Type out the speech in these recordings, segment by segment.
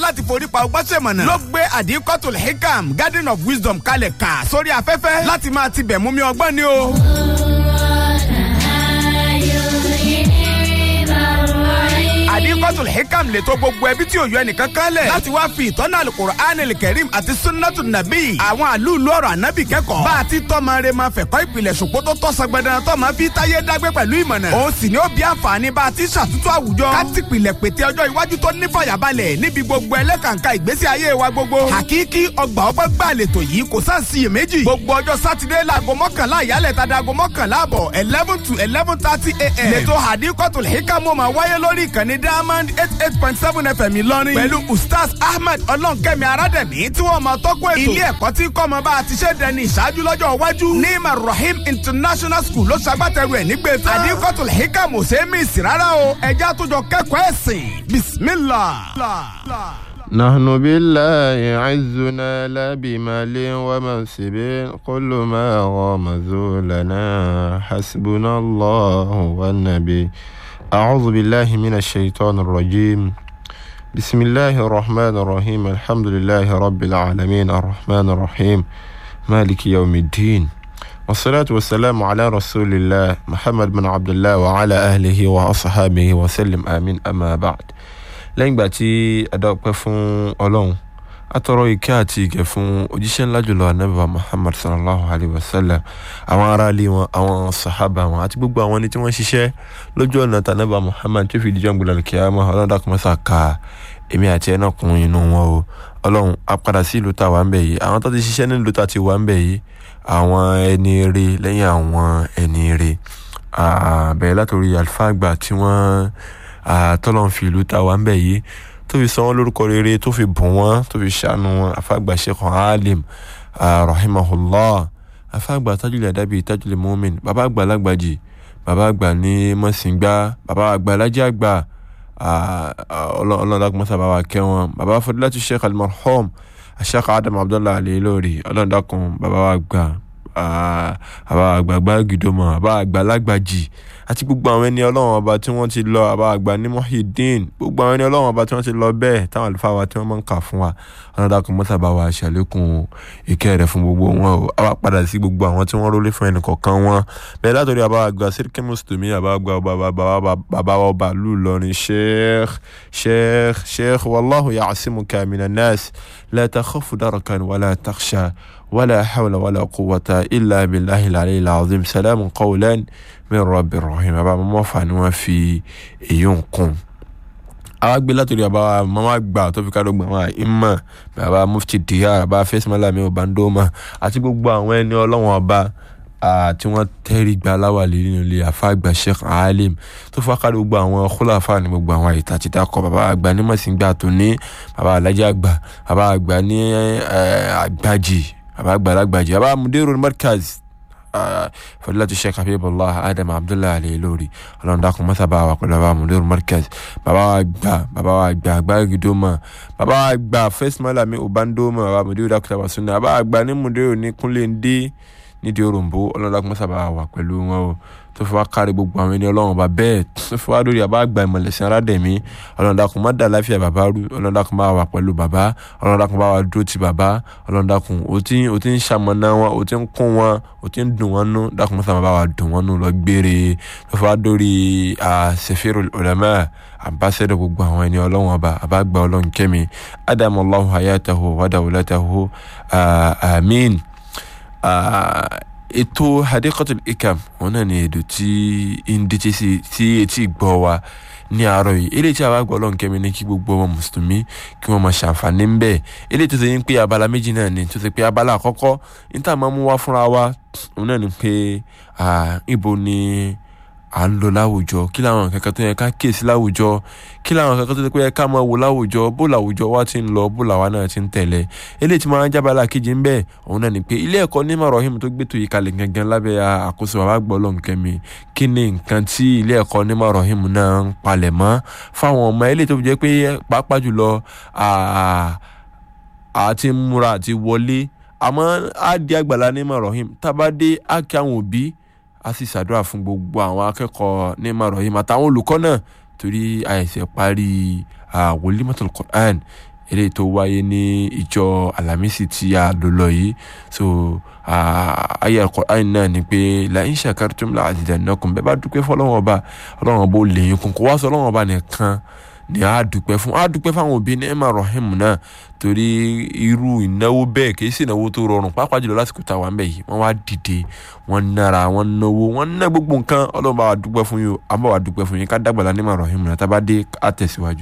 láti forí pa ọgbọ́n ṣèmọ̀nà ló gbé àdìkọ́tò hikam garden of wisdom kalẹ̀ kà sórí afẹ́fẹ́ láti máa tibẹ̀ mú mi ọgbọ́n ni o. àdìkọ́tò hikam lè tó gbogbo ẹbí tí ò yọ ẹnìkan kan lẹ̀ láti wá fi ìtọ́nà alukur'an kẹrim àti sunnatu nabi àwọn àlùlù ọ̀rọ̀ ànábì kẹ́kọ̀ọ́ bá a ti tọ́mọ rẹ máa fẹ̀kọ́ ìpìlẹ̀ ṣùgbọ́n tó tọ́ sọgbẹ́dẹ́ tó máa fi táyé dágbé pẹ̀lú ìmọ̀nà òun sì ni ó bí àǹfààní bá a ti ṣàtúntò àwùjọ ká ti pìlẹ̀ pété ọjọ́ iwájú tó ní fàyàbalẹ̀ níbi gbogbo ẹlẹ́kàǹkà ìgbésí ayé wa gbogbo hakiki ọgbà ọgbà gbàlètò yìí kò sáà sí iyèméjì gbogbo ọjọ́ sátidé láago mọ́kànlá ìyálẹ̀ tàdá aago mọ́kànlá àbọ̀ eleven to eleven thirty a.m. lẹ́tọ̀ hadikotul hikamu máa wáyé lórí ìkànnì diamond eight eight point seven fm ìlọrin pẹ̀lú ustaz ahmed ọlọ́nkẹ́mi arádẹ̀mí tí wọ́n máa tọ́kọ̀ ètò ilé ẹ̀kọ́ tí kọ́ ọmọ bá a ti ṣe dẹni ìṣáájú lọ́jọ́ iwájú ní marahim international school ló ṣagbátẹrù ẹ̀ nígbè tán hadikotul hikamu ṣe é mí sí rárá o ẹ̀jẹ̀ àtúnjọ kẹ́kọ̀ọ́ ẹ̀sìn bismillah. نحن بالله عزنا لا بمال ومنصب كل ما غمز لنا حسبنا الله والنبي أعوذ بالله من الشيطان الرجيم بسم الله الرحمن الرحيم الحمد لله رب العالمين الرحمن الرحيم مالك يوم الدين والصلاة والسلام على رسول الله محمد بن عبد الله وعلى أهله وأصحابه وسلم آمين أما بعد lẹ́yìn ìgbà tí adáwọ̀pẹ́ fún ọlọ́run atọ́rọ ìkẹ́ àti ìkẹ́ fún òjíṣẹ́ ńlá jùlọ anábìbá muhammad sallallahu alayhi wa sallam àwọn aráalé wọn àwọn sahaba wọn àti gbogbo àwọn ẹni tí wọ́n ṣiṣẹ́ lójú ọ̀nà tànábà muhammad tó fi díjọ́ gbọdọ̀ kíyámà ọlọ́run dàkúmọ́sà ka èmi àti ẹ̀ náà kún inú wọn o ọlọ́run a padà sí ìlú tá a wà ń bẹ̀ yìí àwọn tó ti ṣiṣẹ́ ní ìlú tá a ti wà ń bẹ̀ yìí àwọn ẹni rè lẹ́yìn àwọn ẹni rè bẹ̀rẹ̀ látòrí àlùfáà àgbà tí wọ́n tọ́lọ́n fi ìlú tá a wà ń bẹ̀ yìí tó fi sọ wọ́n lórúkọ rere tó fi bùn wọ́n tó fi ṣàánú wọn afáàgbà sheikh alim rahimahullah afáàgbà tajulẹ̀ adabi tajulẹ̀ mumin bàbá àgbà lágbàjì bàbá àgbà ní mọ̀sìngbà bàbá àgbà lájà àgbà ọlọ́dàkùnmọ́sá bàbá kẹwọn bàbá fadilatu sheikh almarhum sheikh adam abdullah alilori ọlọ́dàkùn bàbá àgbà àbá àgbààgbà gidoma àbá àgbà lágbàjì àti gbogbo àwọn ẹni ọlọ́run ọba tí wọ́n ti lọ àbá àgbà ní mohideen gbogbo àwọn ẹni ọlọ́run ọba tí wọ́n ti lọ bẹ́ẹ̀ táwọn àlùfáà wa tí wọ́n máa ń kà fún wa ọlọ́dàkùn mọ́tà bá wa ṣàlékún ìkẹ́ rẹ̀ fún gbogbo wọn o àwa padà sí gbogbo àwọn tí wọ́n rólé fún ẹnì kọ̀ọ̀kan wọn bẹ́ẹ̀ látọ̀rí àbá àgbà sírkì mùsùlùmí àbá àgbà bàbá wa ọba lù lọrin sheikh sheikh sheikh wàlláhu ya'simuka minan nas la takhafu darakan wala takhsha ولا حول ولا قوة إلا بالله العلي العظيم سلام قولا من رب الرحيم أبا ماما فانوا في يونكم àwa gbé látòrí àbá mama gbà tó fi kádó gbà wọn ìmọ̀ bàbá mufti diya bàbá fẹsẹ̀mọ́lámi ọ̀bàndọ́mà àti gbogbo àwọn ẹni ọlọ́wọ́n ọba tí wọ́n tẹ́rí gba aláwàlè nínú ilé àfàgbà sheikh alim tó fọ́ kádó gbogbo àwọn khulafa ní gbogbo àwọn àyè tàti dákọ̀ bàbá àgbà ní mọ̀síngbà tó ní bàbá alájà àgbà bàbá àgbà ní àgbàjì baba àgbàlagbàjì baba mudiru markaz fadilatu sheikh habibullah adam abdullahi alayhi lórí ọlọ́run dákun mọ́sá bá wa pẹ̀lú baba mudiru markaz baba wa gbà baba wa gbà àgbà gidoma baba wa gbà first malami obandoma baba mudiru dákun tàbá sunna baba wa gbà ní mudiru ní kúnlẹ̀ ndé nídìí òròǹbó ọlọ́run dákun mọ́sá bá wa pẹ̀lú wọn o tó fi wá kárí gbogbo àwọn ẹni ọlọ́run ọba bẹ́ẹ̀ tó fi wá lórí àbá àgbà ìmọ̀lẹ́sìn aládẹ̀mí ọlọ́run dákun má dà láfíà bàbá rú ọlọ́run dákun bá wà pẹ̀lú bàbá ọlọ́run dákun bá wà dúró ti bàbá ọlọ́run dákun ó ti ó ti ń ṣamọ̀nà wọn ó ti ń kún wọn ó ti ń dùn wọn nú dákun mọ́sá bá wà dùn wọn nú lọ gbére tó fi wá lórí sefiru ulama ambassador gbogbo àwọn ẹni ọlọ́run ọba àbágbà ọlọ́run kẹ́mi adamallahu hayatahu wadawulatahu amin ètò hadikatul ikam wọn náà ni èdò tí ń díje sí tí etí gbọ́ wa ní àárọ̀ yìí eléyìí tí àwa gbọ́ ọlọ́run kẹ́mi ní kí gbogbo ọmọ mùsùlùmí kí wọ́n máa ṣàǹfààní ń bẹ̀ eléyìí tó ṣe ń pé abala méjì náà ni tó ṣe pé abala àkọ́kọ́ níta máa mú wá fúnra wa òun náà ni pé ibo ni à ń lọ láwùjọ kí làwọn kankan tó yẹ ká kíyèsí láwùjọ kí làwọn kankan tó yẹ pé ká máa wò láwùjọ bó làwùjọ wa ti ń lọ bó làwa náà ti ń tẹ̀lé eléyìí tí máa ń jábàlá kejì ń bẹ̀ òun náà ni pé ilé ẹ̀kọ́ ní marahim tó gbé tó yìí kalẹ̀ gangan lábẹ́ àkóso bàbá gbọ́ lọ́nkẹ́mi kí ni nǹkan tí ilé ẹ̀kọ́ ní marahim náà ń palẹ̀ mọ́ fáwọn ọmọ eléyìí tó jẹ́ pé pàápàá jùlọ àti múra àti wọlé àmọ́ á di àgbàlá ní marahim tábàdé á kí àwọn òbí a sì ṣàdúrà fún gbogbo àwọn akẹ́kọ̀ọ́ ní marahim àtàwọn olùkọ́ náà torí àìsè parí wòlímọ̀tò Qur'an eléyìí tó wáyé ní ìjọ alamisi tí a lò lọ yìí so ayé Al-Qur'an náà ni pé la in shakartum la azidannakum bẹ́ẹ̀ bá dúpẹ́ fún ọlọ́wọ́n ọba ọlọ́wọ́n ọba ó lè yín kún kó wá sọ ọlọ́wọ́n ọba nìkan ni a dúpẹ́ fún a dúpẹ́ fún àwọn òbí ní emma rahim náà torí irú ìnáwó bẹ́ẹ̀ kì í sì ìnáwó tó rọrùn pàápàá jùlọ lásìkò táwa ń bẹ̀ yìí wọ́n wá dìde wọ́n nára wọ́n náwó wọ́n ná gbogbo nǹkan ọlọ́run bá wa dúpẹ́ fún yín a bá wa dúpẹ́ fún yín ká dàgbàlá ní emma rahim náà tá a bá dé a tẹ̀síwájú.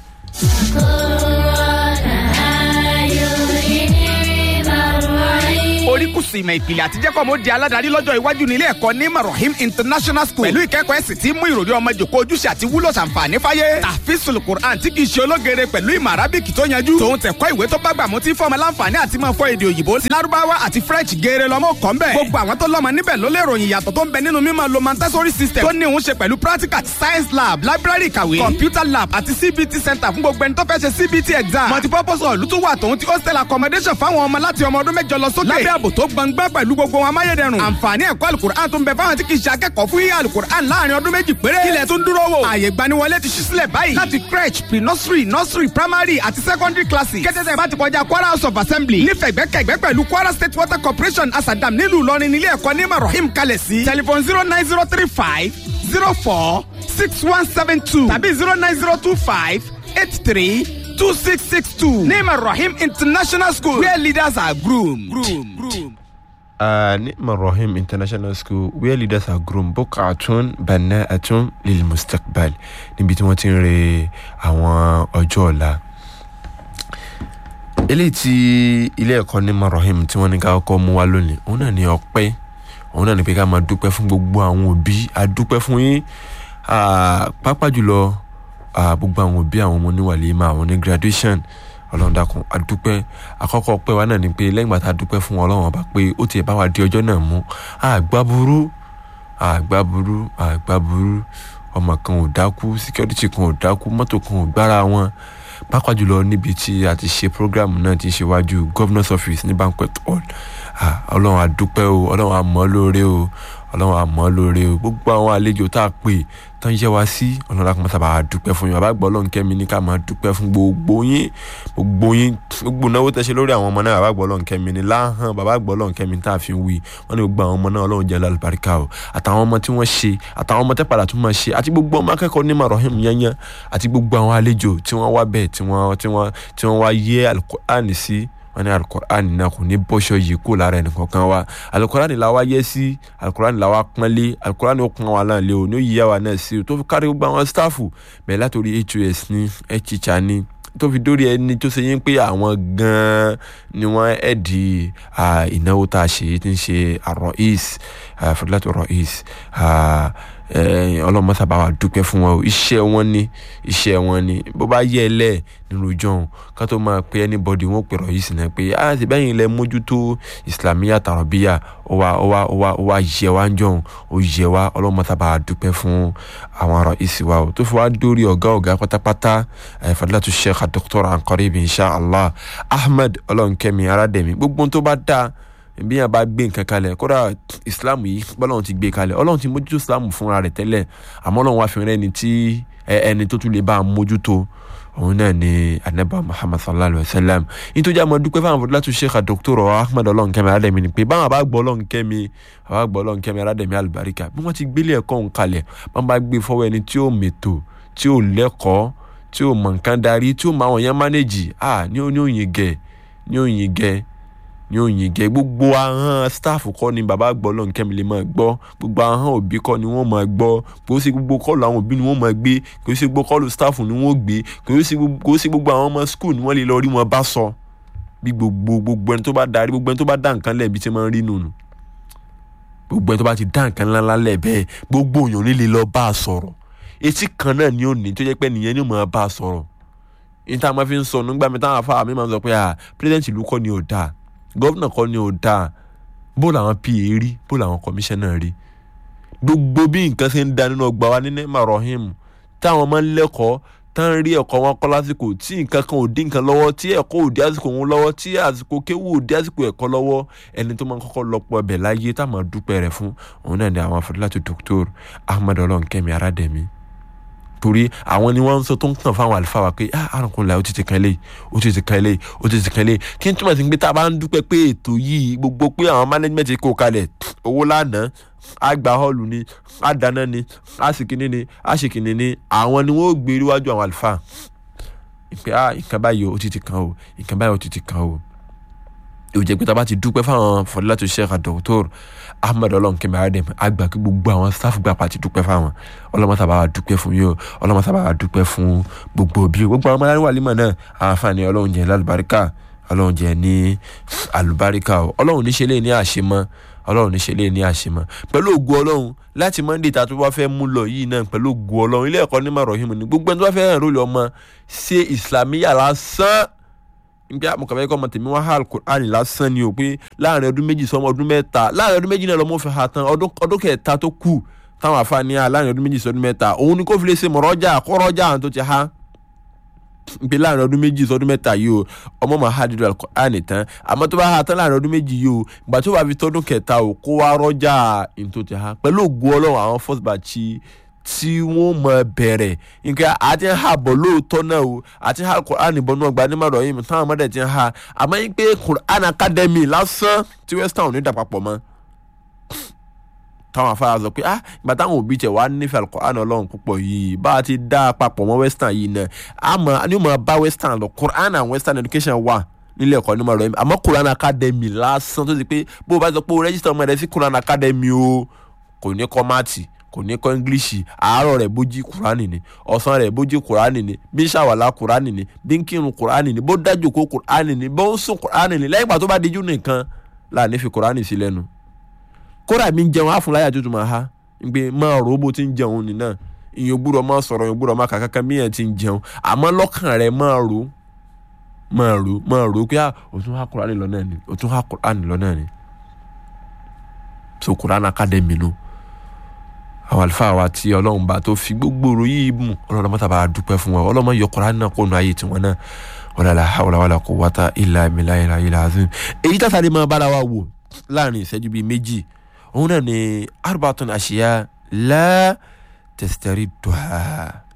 oríkùsù ìmọ̀ ìpìlẹ̀ àtijẹ́kọ̀ mo di aládàárí lọ́jọ́ iwájú nílé ẹ̀kọ́ ní marahim international school pẹ̀lú ìkẹ́kọ̀ọ́ ẹ̀sìn tí mú ìròrí ọmọ jòkó ojúṣe àti wúlò ṣàǹfààní fáyé tàfíìsùl quran tí kì í ṣe ológere pẹ̀lú ìmọ̀ arábìkì tó yanjú tòun tẹ̀kọ́ ìwé tó bá gbà mú tí fọmọ láǹfààní àti máa fọ èdè òyìnbó ti lárúbáwá àti french geere lọ́mọ kọ́ ńbẹ̀ gbogbo àwọn tó lọ́mọ níbẹ̀ ló lè ròyìn ìyàtọ̀ tó ń bẹ nínú mímọ̀ lo montessori system tó ní òun ṣe pẹ̀lú practical science lab library ìkàwé computer lab àti cbt center fún gbogbo ẹni tó fẹ́ ṣe cbt exam multipurpose hall tó wà tòun ti hostel accommodation fáwọn ọmọ láti ọmọ ọdún mẹ́jọ lọ sókè lábẹ́ ààbò tó gbọngbọ́n pẹ̀lú gbogbo wọn amáyédẹrùn. àǹfààní ẹ̀kọ́ alukur'an tó ń bẹ fáwọn tí kì í ṣe akẹ́kọ̀ọ́ fún yíyá alukur'an láàrin ọdún méjì péré. kílẹ̀ tó ń dúró wò. ààyè gbaniwọlé ti ṣí sílẹ̀ báyìí. láti crèche pre-nursery nursery primary àti secondary classes. kẹ́tẹ́tẹ́ bá ti kọjá kwara house of assembly. nífẹ̀gbẹ́kẹ̀gbẹ́ pẹ̀lú kwara state water corporation asadam nílùú ìlọrin nílé ẹ̀kọ́ ní marahim kalẹ̀ sí. telephone zero nine zero three five zero four six one seven two tàbí zero nine zero two five eight three two six six two. ní marahim international school where leaders are groomed. groomed. groomed. Uh, Nima Rahim International School where leaders are groom bukatun bana'atun lil mustaqbal níbi tí wọ́n ti ń re àwọn ọjọ́ ọ̀la. eléyìí tí ilé ẹ̀kọ́ Nima Rahim tí wọ́n ní ká kọ́kọ́ mú wá lónìí òun náà ní ọpẹ́ òun náà ní pé ká máa dúpẹ́ fún gbogbo àwọn òbí a dúpẹ́ fún yín pàápàá jùlọ gbogbo àwọn òbí àwọn ọmọ oníwàlímà àwọn ní graduation ọlọ́run dákun adúpẹ́ àkọ́kọ́ pẹ́ wa náà ni pé lẹ́yìn gbàtà dúpẹ́ fún ọlọ́run ọba pé ó tiẹ̀ bá wa di ọjọ́ náà mú àgbá burú àgbá burú àgbá burú ọmọ kan ò dákú security kan ò dákú mọ́tò kan ò gbára wọn pàápàá jùlọ níbi tí a ti ṣe program náà ti ṣe wájú governor's office ní banquet hall ọlọ́run adúpẹ́ o ọlọ́run àmọ́ lóore o ọlọ́run àmọ́ lóore o gbogbo àwọn àlejò tá a pè tán yẹ wá sí ọlọ́run akọ́mọ́sá bá a dúpẹ́ fún yín bàbá gbọ́ ọlọ́run kẹ́mi ní ká máa dúpẹ́ fún gbogbo yín gbogbo yín gbogbo náwó tẹ̀sẹ̀ lórí àwọn ọmọ náà bàbá gbọ́ ọlọ́run kẹ́mi ní láhàn bàbá gbọ́ ọlọ́run kẹ́mi tá a fi wí wọ́n ní gbogbo àwọn ọmọ náà ọlọ́run jẹ́ lálùbáríkà o àtàwọn ọmọ tí wọ́n ṣe àtàwọn ọmọ tẹ́ padà tún máa ṣe àti gbogbo ọmọ akẹ́kọ̀ọ́ ní marahim yẹnyẹn àti gbogbo àwọn àlejò tí wọ́n wá bẹ́ẹ̀ tí wọ́n tí wọ́n tí wọ́n wá yé alukur'ani sí wọn ní alukur'ani náà kò ní bọ́ṣọ yìí kó lára ẹnìkan kan wa alukur'ani la wá yẹ sí alukur'ani la wá pọ́nlé alukur'ani ó pọ́n wa náà lé o ní ó yíyá wa náà sí o tó fi kárí gbogbo àwọn sítáàfù bẹ́ẹ̀ látòrí hos ní ẹ̀chícha ní tó fi dórí ẹni tó ṣe yín pé àwọn gan-an ni wọ́n ẹ̀dì ìnáwó tá a ṣe tí ń ṣe àrọ̀ís fúdúlátò rọ̀ís ọlọ́mọ sábà wà dúpẹ́ fún wọn o iṣẹ́ wọn ni iṣẹ́ wọn ni bó bá yẹ ẹ lẹ̀ nínú ìjọhún ká tó máa pe anybody wọn pè rọ̀ís náà pé a ti bẹ́yìn ilẹ̀ mójútó islamiyà tàrọ̀bíyà ó wá ó wá ó wá ó wá yẹ wá ń jọhún ó yẹ wá ọlọ́mọ sábà wà dúpẹ́ fún àwọn rọ̀ís wa o tó fi wá dórí ọ̀gá ọ̀gá pátápátá fadilatu sheikh dr anqarib insha allah ahmed ọlọ́nkẹ́mi aládẹ̀mí gbogbo tó bá dáa bí yàn bá gbé nǹkan kalẹ̀ kódà islam yìí bọ́lọ́run ti gbé kalẹ̀ ọlọ́run ti mójútó islam fúnra rẹ̀ tẹ́lẹ̀ àmọ́ ọlọ́run wá fi rẹ́ ẹni tí ẹni tó tún lè bá a mójútó òun náà ni anaba muhammad sallallahu alayhi wa sallam nítorí àmọ́ dúpẹ́ fáwọn fọdúlá tó sheikh dr ahmed ọlọ́nkẹ́mi aládẹ̀mí ni pé báwọn bá gbọ́ ọlọ́nkẹ́mi bá gbọ́ ọlọ́nkẹ́mi aládẹ̀mí alùbáríkà bí wọ́n ti gbélé ẹ̀kọ́ òun kalẹ̀ wọ́n bá gbé fọwọ́ ẹni tí ó mètò tí ó lẹ́kọ̀ọ́ tí ó mọ̀ nǹkan darí tí ó mọ àwọn yẹn mánéjì ah ní òyìn gẹ̀ ní òyìn gẹ̀ ní òyìn gẹ gbogbo ahọ́n staff kọ́ ni bàbá gbọ́ lọ́n kẹ́mi lè máa gbọ́ gbogbo ahọ́n òbí kọ́ ni wọ́n máa gbọ́ kò sí gbogbo kọ́ọ̀lù àwọn òbí ni wọ́n máa gbé kò sí gbogbo kọ́ọ̀lù staff ni wọ́n gbé kò sí gbogbo àwọn ọmọ school ni wọ́n lè lọ rí wọn bá sọ bí gbogbo gbogbo ẹni tó bá darí gbogbo ẹni tó bá dá nǹkan lẹ̀ bí tí máa ń rí nùnù gbogbo ẹni tó bá ti dá nǹkan ńláńlá lẹ̀ bẹ́ẹ̀ gbogbo èèyàn ní lè lọ bá a sọ̀rọ̀ etí kan náà ni ó ní tó jẹ́ pé nìyẹn ni ó máa bá a sọ̀rọ̀ níta máa fi ń sọ nígbà mi táwọn afáà mi máa ń sọ pé ah president ìlú kọ́ ni ò dáa gọ́vnà kọ́ ni ò dáa bó làwọn pa rí bó làwọn kọmíṣánná rí gbogbo bí nǹkan ṣe ń da nínú ọgbà wa ní nema rahim táwọn máa ń lẹ́kọ̀ọ́ tán rí ẹ̀kọ́ wọn kọ́ lásìkò tí nǹkan kan ò dín nǹkan lọ́wọ́ tí ẹ̀kọ́ ò dé àsìkò wọn lọ́wọ́ tí àsìkò kéwù ò dé àsìkò ẹ̀kọ́ lọ́wọ́ ẹni tó máa ń kọ́kọ́ lọ́pọ̀ ẹbẹ̀ láyé tá máa dúpẹ́ rẹ̀ fún òun náà ni àwọn afọdúláti dr ahmed ọlọ́nkẹ́mi aládẹ́mi torí àwọn ni wọ́n ń sọ tó ń tàn fáwọn àlùfáà wa pé ah àrùnkùn là ó ti ti kan eléyìí ó ti ti kan eléyìí ó ti ti kan eléyìí kí n túmọ̀ sí pé tá a bá ń dúpẹ́ pé ètò yìí gbogbo pé àwọn management kó kalẹ̀ owó lánàá á gba họ́ọ̀lù ni á dáná ni á sì kíní ni á sì kíní ni àwọn ni wọ́n ó gbé iwájú àwọn àlùfáà ìpè ah nǹkan báyìí ó ti ti kan o nǹkan báyìí ó ti ti kan o yóò jẹ́ pé tá a bá ti dúpẹ́ fáwọn fọdúlátò sheikh dr ahmed ọlọ́nkẹ́mi adem àgbà kí gbogbo àwọn staff gbà pàtì dúpẹ́ fáwọn ọlọ́mọta bá wa dúpẹ́ fún yóò ọlọ́mọta bá wa dúpẹ́ fún gbogbo bí gbogbo àwọn ọmọdé wà límọ̀ náà àǹfààní ọlọ́run jẹ́ lálùbáríkà ọlọ́run jẹ́ ní àlùbáríkà o ọlọ́run níṣẹ́ lé ní àṣemọ́ ọlọ́run níṣẹ́ lé ní àṣemọ́ pẹ̀lú ògùn ọlọ́run láti monday tá a tó bá fẹ́ mú lọ yìí náà pẹ̀lú ògùn ọlọ́run ilé ẹ̀kọ́ ní marohim ni gbogbo ẹni tó bá fẹ́ hàn lórí ọmọ ṣe ìsìlámíyà lásán níbi àmọ̀kàbẹ́ kọ́ ọmọ tèmi wá hà alukur'ani lásán ni o pé láàrin ọdún méjì sọmọ ọdún mẹ́ta láàrin ọdún méjì náà lọ́mọ fi hà tán ọdún kẹta tó kù táwọn àfààní à láàrin ọdún méjì sọdún mẹ́ta òun ni kò fi lè ṣe mọ̀rọ́jà kọ́rọ́jà àwọn tó ti há níbi láàrin ọdún méjì sọdún mẹ́ta yìí o ọmọ máa hà dídú alukur'ani tán àmọ́ tó bá hà tán láàrin ọdún méjì yìí o ìgbà tó bá fi tọdún kẹta o kó wá rọ́jà ní tó ti há pẹ̀lú ògùn ọlọ́run àwọn first batch tí wọ́n mọ bẹ̀rẹ̀ nǹkan àti ń ha bọ̀ lóòótọ́ náà o àti ha Quran bọ̀ náà gba nímọ̀rọ̀ yìí táwọn ọmọdé ti ń ha àmọ́ yín pé Quran Academy lásán tí western ò ní dà papọ̀ mọ́ táwọn afárá sọ pé ah ìgbà táwọn òbí tẹ wàá nífẹ̀ẹ́ Quran ọlọ́run púpọ̀ yìí bá a ti dá a papọ̀ mọ́ western yìí náà àmọ́ ni ó máa bá western lọ Quran and western education wà nílé ẹ̀kọ́ ní mọ̀rọ̀ yìí àmọ́ Quran Academy lásán tó ti pé bó o bá sọ pé o register ọmọ rẹ sí Quran Academy o kò ní kọ́ máàtì kò ní kọ́ english àárọ̀ rẹ̀ bójí kúránì ni ọ̀sán rẹ̀ bójí kúránì ni bí ṣàwàlà kúránì ni bí ń kírun kúránì ni bó dájú kó kúránì ni bó ń sùn kúránì ni lẹ́yìn ìgbà tó bá dijú nìkan láàní fi kúránì sí lẹ́nu. kódà mi ń jẹun àfúnláyà tuntun máa ha ń gbé máa rò ó bó ti ń jẹun nìna ìyẹn gbúdọ̀ máa sọ̀rọ̀ ìyẹn gbúdọ̀ máa kà kankan bí yẹn ti ń jẹun àmọ́ lọ́kàn rẹ̀ máa rò máa rò máa rò pé òtún ha kúránì lọ náà ni òtún ha kúránì lọ náà ni so kúránì academy nù. No àwọn àlùfáà wa tí ọlọ́run bá tó fi gbogbo ọ̀rọ̀ yìí mú ọlọ́run mọ́ta bá a dúpẹ́ fún wọn ọlọ́run yọ Kùránì náà kó nu ayé tiwọn náà wala hawla wala quwwata illa billahi al-aliyyil azim. èyí tàtà lè máa bára wa wò láàrin ìṣẹ́jú bíi méjì òun náà ni arbatun ashiya la tastaridduha.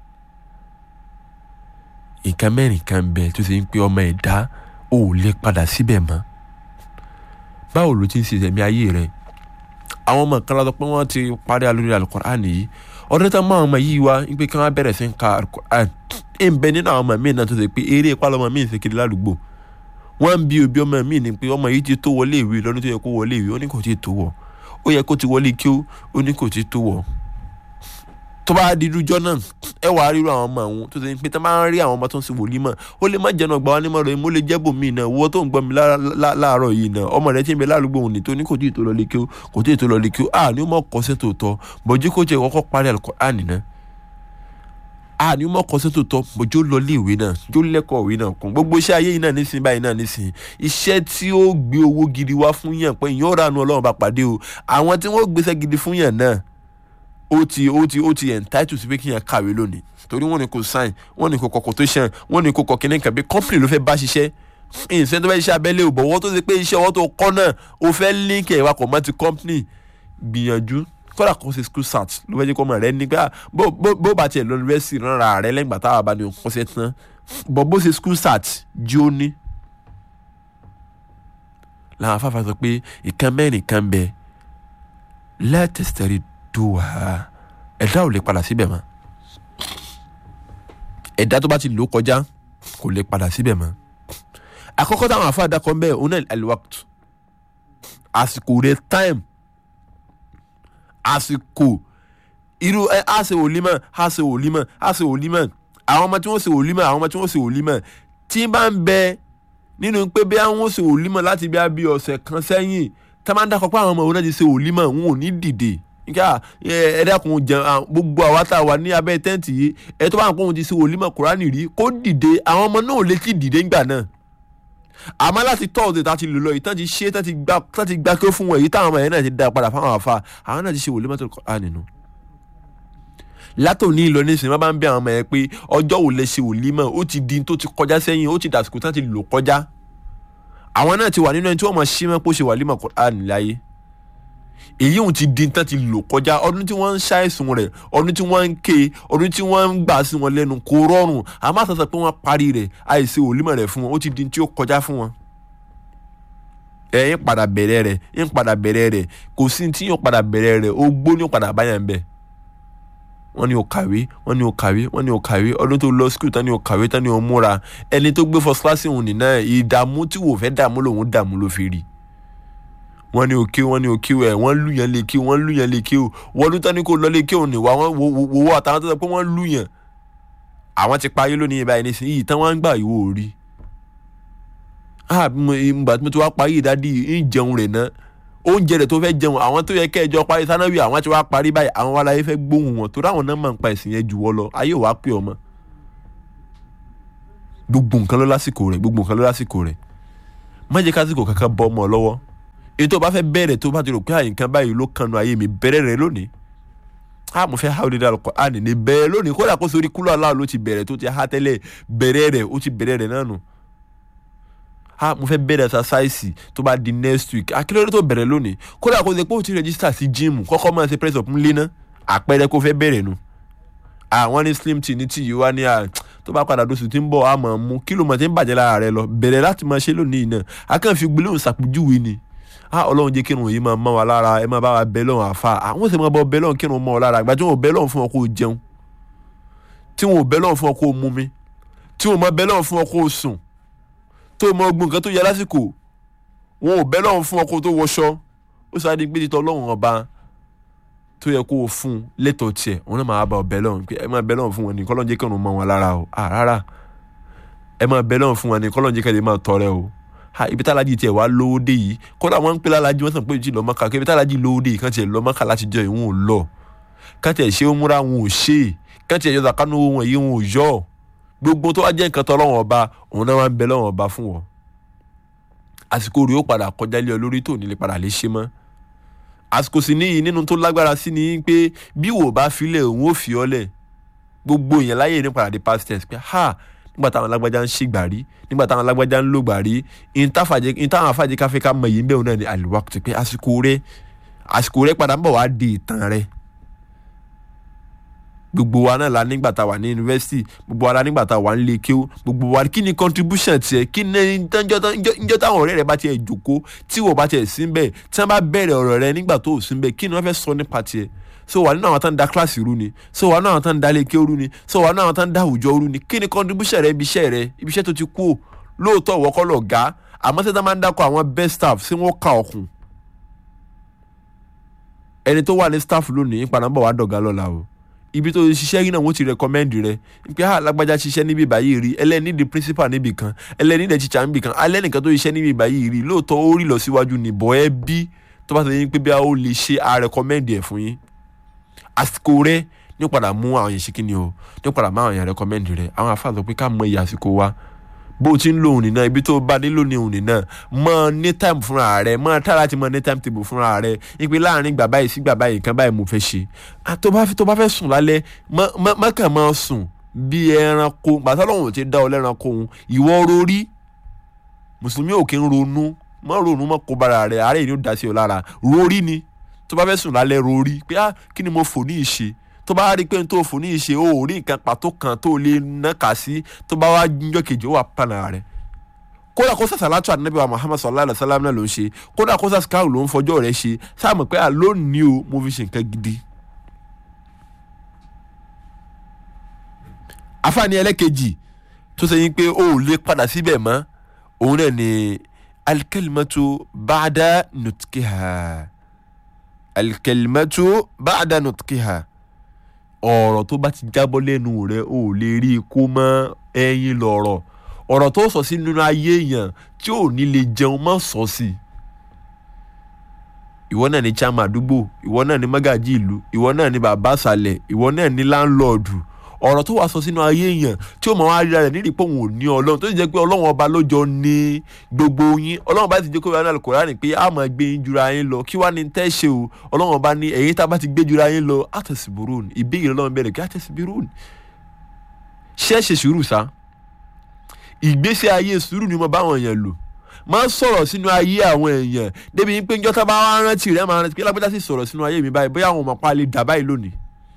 nǹkan mẹ́rin kan bẹ tó ṣe ń pé ọmọ ẹ̀dá ò lè padà síbẹ̀ mọ́ báwo ló ti ń ṣe ìṣẹ̀mí ayé rẹ̀ àwọn ọmọ kan lọ́dọ̀ pé wọ́n ti parí alórí alukur'an yìí ọdún tó máa ọmọ yìí wá pé kí wọ́n bẹ̀rẹ̀ sí ń ka alukur'an ẹ̀ ń bẹ nínú àwọn ọmọ míì náà tó ṣe pé eré ìpalọ́ ọmọ míì ń ṣe kiri ládùúgbò wọ́n ń bi òbí ọmọ míì ni pé ọmọ yìí ti tó wọlé ìwé lọ́dún tó yẹ kó wọlé ìwé ó ní kò tí ì tó wọ̀ ó yẹ kó ti wọlé kí ó ní kò tí ì tó wọ̀ tó bá di irújọ́ náà ẹ wàá ríru àwọn ọmọ àwọn tó ṣe pé tó máa ń rí àwọn ọmọ tó ń ṣe wòlímọ̀ ó lè má jẹun ọgbà wa nímọ̀ rẹ̀ mo lè jẹ́ bòmí náà wọ́n tó ń gbọ́ mi láàárọ̀ yìí náà ọmọ rẹ̀ tí ń bẹ lálùgbò òní tó ní kò tí ì tó lọ lé kí ó kò tí ì tó lọ lé kí ó à ní ó mọ̀ kọ́sẹ́ tó tọ́ bọ̀jú kó jẹ́ kọ́kọ́ parí Al-Qur'ani náà à ní ó mọ̀ kọ́sẹ́ tó tọ́ bọ̀jú lọ lé ìwé náà jó lẹ́kọ̀ọ́ ìwé náà kún gbogbo iṣẹ́ ayé yìí náà nísìnyí báyìí náà nísìnyí iṣẹ́ tí ó gbé owó gidi wá fún yàn pé ìyẹn ó rànú Ọlọ́run bá pàdé o àwọn tí wọ́n gbéṣẹ́ gidi fún yàn náà ó ti ó ti ó ti entitled sí pé kí yẹn kàwé lónìí torí wọ́n ní kò sign wọ́n ní kò kọ quotation wọ́n ní kò kọ kíní kan bí company ló fẹ́ bá ṣiṣẹ́ ìṣẹ́ tó fẹ́ ṣiṣẹ́ abẹ́lé ò bọ̀ wọ́n tó ṣe pé iṣẹ́ ọwọ́ tó kọ́ náà ó fẹ́ link ẹ̀ wakọ̀ mọ́ ti company gbìyànjú kódà kó ṣe school sat ló fẹ́ jẹ́ kó mọ̀ rẹ nígbà bó bá tiẹ̀ lọ university rárá rẹ lẹ́gbàá táwa bá ní òkú ṣe tán bọ̀ bó ṣe school sat jí ó ní. làwọn afáfá sọ pé ìkan mẹ́rin kan bẹ lẹ́tẹ̀sítẹ́rì duha ẹ̀dá ò lè padà síbẹ̀ mọ́ ẹ̀dá tó bá ti lò kọjá kò lè padà síbẹ̀ mọ́ àkọ́kọ́ táwọn afa àdàkọ́ ń bẹ̀ òun náà alwaqt àsìkò rẹ̀ time àsìkò irú ẹ á ṣe wòlímọ̀ á ṣe wòlímọ̀ á ṣe wòlímọ̀ àwọn ọmọ tí wọ́n ṣe wòlímọ̀ àwọn ọmọ tí wọ́n ṣe wòlímọ̀ tí bá ń bẹ nínú pé bí àwọn ṣe wòlímọ̀ láti bí i ọ̀sẹ̀ kan sẹ́yìn tá máa ń dákọ̀ pé àwọn ọmọ òun náà ti ṣe wòlímọ̀ wọn ò ní dìde nka ẹ dákun jẹ gbogbo àwa tá a wà ní abẹ́ tẹ́ǹtì yìí ẹ tó bá ń kó ohun ti ṣe wòlímọ̀ kúránì rí kó dìde àwọn ọmọ náà lè ti dìde ńgbà náà àmọ́ láti tọ́ọ̀dẹ̀ tá a ti lò lọ ìtàn ti ṣe tán ti gbá kí ó fún wọn èyí táwọn ọmọ yẹn náà ti dá padà fáwọn àfa àwọn náà ti ṣe wòlímọ̀ tó kọ́ra nínú. látòní ìlọ nísìnyí wọn bá ń bẹ àwọn ọmọ yẹn pé ọjọ́ wo lẹ ṣe wòlímọ̀ ó ti di tó ti kọjá sẹ́yìn ó ti dàsìkò tán ti lò kọjá àwọn náà ti wà nínú ẹni tí wọ́n mọ̀ ṣí mọ́ pé ó ṣe wòlímọ̀ kọ́ra níláyé èyí òun ti di tán ti lò kọjá ọdún tí wọ́n ń ṣàìsùn rẹ̀ ọdún tí wọ́n ń ké ọdún tí wọ́n ń gbà sí wọn lẹ́nu kò rọrùn àmọ́ àtàtà pé wọ́n parí rẹ̀ àìsí òlímọ̀ rẹ̀ fún wọn ó ti di tí ó kọjá fún wọn. ẹ ń padà bẹ̀rẹ̀ rẹ̀ ń padà bẹ̀rẹ̀ rẹ̀ kò sí tí yóò padà bẹ̀rẹ̀ rẹ̀ ó gbó ní ó padà báyà ń bẹ̀. wọ́n ní o kàwé wọ́n ní o kàwé wọ́n ní o kàwé ọdún tó lọ skul tán ní o kàwé tán ní o múra ẹni tó gbé first class òun nìyẹn ìdààmú tí wò fẹ́ dààmú lòun dààmú ló fi rí wọ́n ní òkè wọ́n ní òkè ẹ wọ́n lù yẹn lè kí wọ́n lù yẹn lè kí o wọ́n lù tán ní kò lọ lè kí òun ní wà wọ́n wò wò àtàwọn tó sọ pé wọ́n lù yẹn àwọn ti parí lónìí ìbáyìí nísìnyí yìí tán wọ́n ń gbà ìwò orí ah ìgbà tí mo ti wá parí ìdádì ń jẹun rẹ̀ ná oúnjẹ rẹ̀ tó fẹ́ jẹun àwọn tó yẹ kẹjọ parí sanáwì àwọn ti wá parí báyìí àwọn wàlá yẹn fẹ́ gbóhùn wọn torí àwọn náà máa ń pa ẹ̀sìn yẹn jù wọ́ lọ ayé ò wá pè ọmọ gbogbo nǹkan ló lásìkò rẹ̀ gbogbo nǹkan ló lásìkò rẹ̀ má jẹ́ kásìkò kankan bọ́ ọmọ lọ́wọ́ èyí tó bá fẹ́ bẹ̀rẹ̀ tó bá ti rò pé àyìnkan báyìí ló kanu ayé mi bẹ̀rẹ̀ rẹ̀ lónìí a mo fẹ́ ha òde dàlùkọ́ a nì ní bẹ̀rẹ̀ lónìí kódà kó sórí kúlọ̀ aláwọ̀ ló ti bẹ̀rẹ̀ tó ti ha tẹ́lẹ̀ bẹ̀rẹ̀ rẹ̀ ó ti bẹ̀rẹ̀ rẹ̀ náà nù a mo fẹ́ bẹ̀rẹ̀ exercise tó bá di next week akílódé tó bẹ̀rẹ̀ lónìí kódà kó ṣe pé ó ti register sí gym kọ́kọ́ máa ṣe press up ńlẹ́ náà àpẹẹrẹ kó fẹ́ bẹ̀rẹ̀ nu àwọn ní slim tea ní tíì wá ní à tó bá padà dóṣù tí ń bọ̀ á máa mú kí ló mọ̀ tí ń bàjẹ́ lára rẹ lọ bẹ̀rẹ̀ láti máa ṣe lónìí náà akànfi gbólóhùn ṣàpèjúwe ni a ọlọ́run jẹ́ kírun yìí máa mọ́ wa lára ẹ máa bá wa bẹ lọ́run àfa àwọn sì máa bọ́ bẹ lọ́run kírun mọ́ ọ lára àgbà tí wọn ò bẹ lọ́run fún ọ kó o jẹun tí wọn ò bẹ lọ́run fún ọ kó o mumi tí wọn ò máa bẹ lọ́run fún ọ kó o sùn tó mọ ogun nǹkan tó yẹ lásìkò wọn ò bẹ lọ́run fún ọ kó o tó wọṣọ ó sáré di gbèdìtọ̀ ọlọ́run ọba tó yẹ kó o fún lẹ́tọ̀ọ́ tiẹ̀ wọn náà máa bá ọ bẹ lọ́run pé ẹ máa bẹ lọ́run fún wọn ní kọ́lọ́n jẹ́ kírun mọ́ wọn lára o rárá ẹ máa bẹ lọ́run fún wọn ní kọ́lọ́n jẹ́ kẹ́lẹ́ máa tọrẹ o ha ibi tálájì tiẹ̀ wá lówó dé yìí kódà wọ́n ń pè lálájì wọ́n sàn pé ìjì lọ́mọ́ká kí ibi tálájì lówó dé yìí kàn tiẹ̀ lọ́mọ́ká láti jọ ìwọ̀n ò lọ kàn tiẹ̀ ṣe múra wọn ò ṣe kàn tiẹ̀ yọ̀dà kánú wọn yìí wọn ò yọ gbogbo tó wá jẹ́ nǹkan tọ́ lọ́wọ́n ọba òun náà wá ń bẹ lọ́wọ́n ọba fún wọn àsìkò rẹ̀ ó padà kọjá lé ọ lórí tó ní lè padà lè ṣe mọ́ àsìkò sì níyì nínú tó lágbára sí ni pé bí wò bá filẹ̀ òun ò fi ọ́ lẹ̀ gbogbo èèyàn láyè ní padà dé past tense pé ha nígbà táwọn alágbájá ń ṣègbà rí nígbà táwọn alágbájá ń lògbà rí ìtàwọn afájẹ káfí ká mọ yìí ń bẹ̀ òun náà ní àlùwàkùtù pé àsìkò rẹ àsìkò rẹ padà ń bọ̀ wá di ìtàn rẹ gbogbo wa náà la nígbà tá a wà ní yunifásitì gbogbo wa la nígbà tá a wà ní ilé kéwú gbogbo wa kí ni contribution tiẹ̀ kí ni njọ́ táwọn ọ̀rẹ́ rẹ bá tiẹ̀ jòkó tí wọ́n bá tiẹ̀ sí bẹ́ẹ̀ tí wọ́n bá bẹ̀rẹ̀ ọ̀rọ̀ rẹ nígbà tó ò sí bẹ́ẹ̀ kí ni wọ́n fẹ́ sọ nípa tiẹ̀ so wà nínú àwọn tó ń da kíláàsì rú ni so wà nínú àwọn tó ń da lékè rú ni so wà nínú àwọn tó ń da àwùjọ rú ni kí ni contribution rẹ ibi iṣẹ́ rẹ ibi iṣẹ́ tó ti kú o lóòótọ́ ìwọ kọ́ lọ ga àmọ́ sẹ́ta máa ń dákọ̀ àwọn best staff sí wọ́n ka ọkùn ẹni tó wà ní staff lónìí padà ń bọ̀ wá dọ̀gá lọ́la o ibi tó ṣiṣẹ́ yìí náà wọ́n ti recommend rẹ pé ah lágbájá ṣiṣẹ́ níbi báyìí rí ẹlẹ́ni di principal níbi kan ẹlẹ́ni di teacher níbi kan alẹ́nìkan tó ṣiṣẹ́ níbi báyìí rí lóòótọ́ ó rí lọ síwájú nìbọ̀ ẹ bí tó bá ti ní pé bí a ó lè ṣe a recommend ẹ̀ fún yín àsìkò rẹ ní padà mú àwọn yẹn ṣe kí ni o ní padà mú àwọn yẹn recommend rẹ àwọn afáàlọ́ pé ká mọ iye àsìkò wa bó o ti ń lo òun nìna ibi tó o bá nílò ní òun nìna mọ ní time fúnra rẹ mọ tá láti mọ ní time table fúnra rẹ ipe láàrin gbà báyìí sí gbà báyìí nǹkan báyìí mo fẹ́ ṣe tó bá tó bá fẹ́ sùn lálẹ́ má kàn máa sùn bí ẹranko gbàtà lọ́wọ́n ti dá ọ lẹ́ranko òun ìwọ rorí mùsùlùmí ò kí ń ronú mọ ronú mọ kó bara rẹ àárẹ̀ yìí ó dá sí ọ lára rorí ni tó bá fẹ́ sùn lálẹ́ rorí pé ah kí ni mo fò ní ìṣe tó bá rí i pé n tó fò ní ìṣe o ò rí nǹkan pàtó kan tó lè nàka sí tó bá wá jíjọ́ kejì ó wà pààlà rẹ̀ kódà kó sàṣà látọ̀ ànábì wa muhammad sallallahu alayhi wa sallam náà ló ń ṣe kódà kó sàṣà káàrò ló ń fọjọ́ rẹ̀ ṣe sáàmù pé à lónìí o mo fi ṣe nǹkan gidi. àfààní ẹlẹ́kejì tó ṣe yín pé o ò lè padà síbẹ̀ mọ́ òun náà ni alkalimatu ba'da nutkiha alkalimatu ba'da nutkiha ọ̀rọ̀ tó bá ti jábọ́ lẹ́nu rẹ̀ ò lè rí i kó mọ́ ẹyin lọ̀rọ̀ ọ̀rọ̀ tó sọ sí nínú ayé èèyàn tí ò ní lè jẹun má sọ sí ìwọ náà ní chairman àdúgbò ìwọ náà ní mágàjí ìlú ìwọ náà ní bàbá àṣàlẹ̀ ìwọ náà ní láńlọ́ọ̀dù ọ̀rọ̀ tó wàá sọ sínú ayé èèyàn tí ó mọ̀ wá ríra rẹ̀ nídìí pé òun ò ní ọlọ́run tó sì jẹ́ pé ọlọ́run ọba ló jọ ní gbogbo yín ọlọ́run bá ti jẹ́ kó wá náà Kùránì pé a máa gbé yín jura yín lọ kí wá ní tẹ́ ṣe o ọlọ́run ọba ní ẹ̀yin tá a bá ti gbé jura yín lọ àtẹ̀síbúrún ìbéèrè ọlọ́run bẹ̀rẹ̀ kí àtẹ̀síbúrún ṣé ṣe sùúrù sá ìgbésí ayé sùúrù ni mo bá wọn yẹn lò máa sọ̀rọ̀ sínú ayé àwọn èèyàn débi pé njọ́ tá bá wá rántí rẹ̀ máa rántí pé lágbádá sì sọ̀rọ̀ sínú ayé mi báyìí bóyá àwọn ọmọ pa lè dà báyìí lónìí.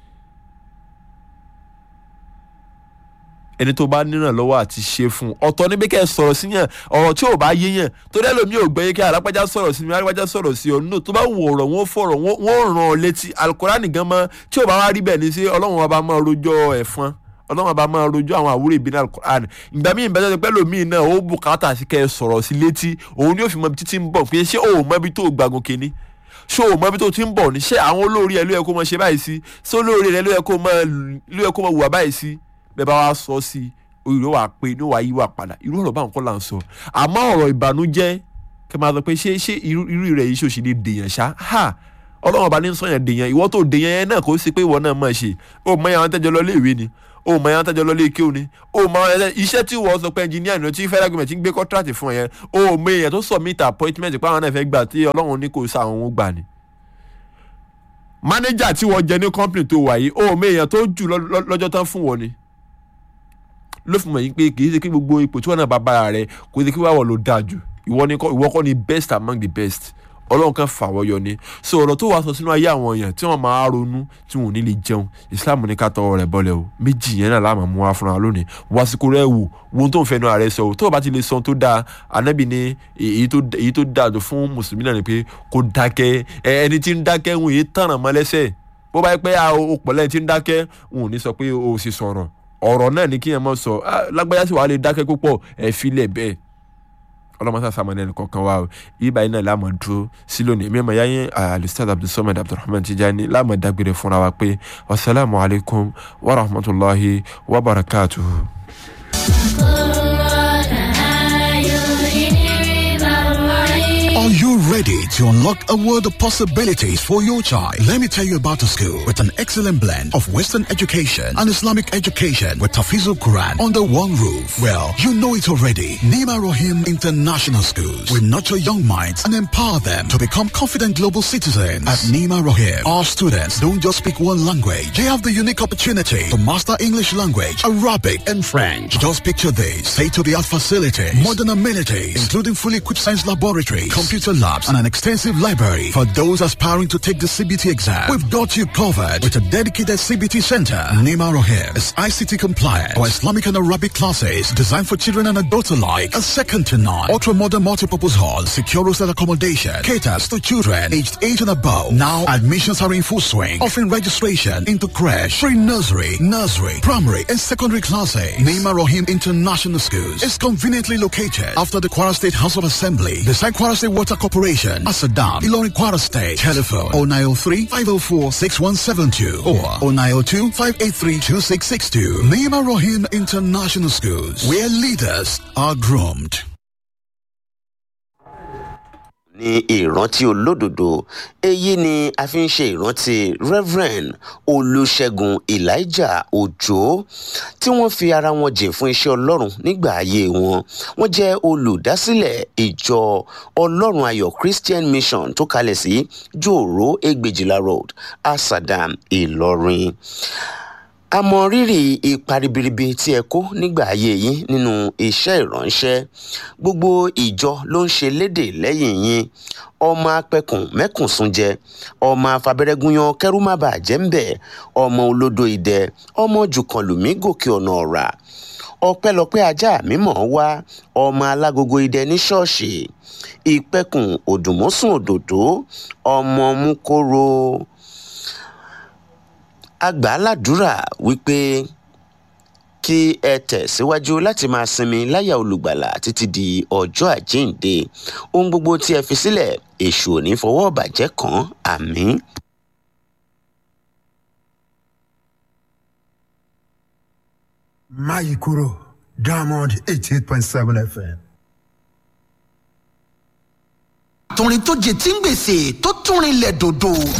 ẹni tó bá níràn lọ́wọ́ àti ṣe fún un ọ̀tọ̀ níbi kẹ́ ẹ sọ̀rọ̀ sí yàn ọ̀rọ̀ tí ò bá yé yàn tó dẹ́ lómi ò gbẹ́yẹ kí alápájá sọ̀rọ̀ sí mi alápájá sọ̀rọ̀ sí ọ nínú tó bá wù ọ̀rọ̀ wọn fọ̀rọ̀ wọn ràn ọ́ létí alukurani gan mọ́ tí ò bá wá rí bẹ́ẹ̀ ní sí ọlọ́run ọba máa rojọ́ ẹ̀fọn ọlọ́run ọba máa rojọ́ àwọn àwúrò ìbínú alukurani ìgbà míì bẹ́ẹ̀ tó pẹ́ lómi náà ó bùkátà sí kẹ́ ẹ sọ̀rọ̀ sí létí òun ni ó fi mọ ibi títí ń bọ̀ pé ṣé òun mọ ibi tó gbàgùn kìíní ṣé o mọ ibi tó ti ń bọ̀ ní ṣé àwọn olórí ẹ ló yẹ kó mọ ṣe báyìí sí ṣé olórí ẹ ló yẹ kó mọ wùwà báyìí sí bẹ́ẹ̀ bá wá sọ sí i orí wa pé ní wàá yí wa padà irú ọ̀rọ̀ báwọn kọ́ là ń sọ àmọ́ ọ̀rọ̀ ìbànújẹ́ kẹ́ máa sọ pé ṣé ṣé irú rẹ̀ yìí ṣòṣì lè dèèyàn ṣá ha ọlọ́run ọba ní sọ̀yàn dèèyàn ìwọ tó dèèyàn yẹn náà kò sí pé ìwọ náà máa ṣe o mọ àwọn tẹ́jọ lọ léèwé ni o mọ àwọn tẹ́jọ lọ léèké ni o mọ iṣẹ́ tí wọ́n sọ pé ẹnjìníà ni tí federal government ń gbé contract fún yẹn o mọ èèyàn tó submit appointment pé àwọn náà fẹ́ gbà tí ọlọ́run ní kò sá àwọn ohun gbà ni manager tí wọ́n jẹ ní company tó wà yìí o mọ èèyàn tó jù lọ́jọ́ tán fún wọn ni ló fi mọ̀ yín pé kì í ṣe kí gbogbo ipò tí wọ́n náà bá bára rẹ̀ kò ṣe kí wàá wọ̀ ló dáa jù ìwọ ni ìwọ kọ́ ni best among the best ọlọ́run kan fà wọ́ yọ ni so ọ̀rọ̀ tó wàá sọ sínú ayé àwọn èèyàn tí wọ́n máa ronú tí wọ́n ò ní lè jẹun islam ní ká tọwọ́ rẹ̀ bọ́lẹ̀ o méjì yẹn náà láàmú mú wa fúnra lónìí wàsíkò rẹ̀ wò wo tó ń fẹnu ààrẹ sọ o tó o bá ti lè sọ tó dáa anábì ní èyí tó dáa jù fún mùsùlùmí náà ni pé kó dákẹ́ ẹni tí ń dákẹ́ ń yé tànà mọ́ lẹ́sẹ̀ bó bá yẹ pé o pọ̀ lẹ́yìn tí ń dákẹ́ ń ò ní sọ pé o sì sọ̀rọ̀ ọ̀rọ̀ náà ni kí ẹ mọ̀ sọ lágbájá sì wàá lè dákẹ́ púpọ̀ ẹ filẹ̀ bẹ́ẹ̀ ọlọ́mọsá sàmọ́nà ẹnì kọ̀ọ̀kan wa o ibà yìí náà láàmú dúró sí lónìí mímọ yáyé alustad abdulsamad abdulrahman tijani láàmú dágbére fúnra wa pé wasalaamu alaykum wa rahmatulahi wa barakatuhu. Are you ready to unlock a world of possibilities for your child? Let me tell you about a school with an excellent blend of Western education and Islamic education with Tafizul Quran under one roof. Well, you know it already. Nima Rohim International Schools will nurture young minds and empower them to become confident global citizens. At Nima Rohim, our students don't just speak one language. They have the unique opportunity to master English language, Arabic, and French. Just picture this. State-of-the-art facilities, modern amenities, including fully equipped science laboratories, computer labs, and an extensive library for those aspiring to take the CBT exam. We've got you covered with a dedicated CBT center. Nima Rohim is ICT compliant for Islamic and Arabic classes designed for children and adults alike. A second to none. Ultra modern multipurpose hall, secure hostel accommodation, caters to children aged 8 and above. Now admissions are in full swing, offering registration into crash, pre-nursery, nursery, primary, and secondary classes. Nima Rohim International Schools is conveniently located after the Kwara State House of Assembly, beside Kwara State Water Corporation, Asadam, Ilorin Kwara State. Telephone 0903 504 6172 or 0902 583 2662. Nima Rohim International Schools, where leaders are groomed. ní ìrántí olódodo èyí ni a fi ń ṣe ìrántí reverend olùṣègùn elijah òjò tí wọ́n fi ara wọn jìn fún iṣẹ́ ọlọ́run nígbà ayé wọn wọ́n jẹ́ olùdásílẹ̀ ìjọ ọlọ́run ayọ̀ christian mission tó kalẹ̀ sí jòrò ẹgbẹ̀jìlá road asadam ìlọrin a mọ rírì ipa ribiribi tí ẹ kó nígbà ayé yín nínú iṣẹ́ ìránṣẹ́ gbogbo ìjọ ló ń ṣe lédè lẹ́yìn yín ọmọ apẹkùn mẹkùnsún jẹ ọmọ afabẹrẹgúnyan kẹrù má bàa jẹ ń bẹ ọmọ olódo idẹ ọmọ jùkànlùmí gòkè ọ̀nà ọ̀rà ọpẹ́lọpẹ́ ajá mímọ́ wá ọmọ alágogo idẹ ní ṣọ́ọ̀ṣì ìpẹkùn òdùmọ́sùn òdòdó ọmọ mukoro agbáládùúrà wípé kí ẹ tẹ̀síwájú láti máa sinmi láyà olùgbàlà títí di ọjọ́ àjíǹde ohun gbogbo tí ẹ fi sílẹ̀ èṣù ò ní fọwọ́ bàjẹ́ kàn àmín. Mayikuro Diamond eighty eight point seven FM. torin tó jẹ tí ń gbèsè tó túnrin lẹ̀ dòdò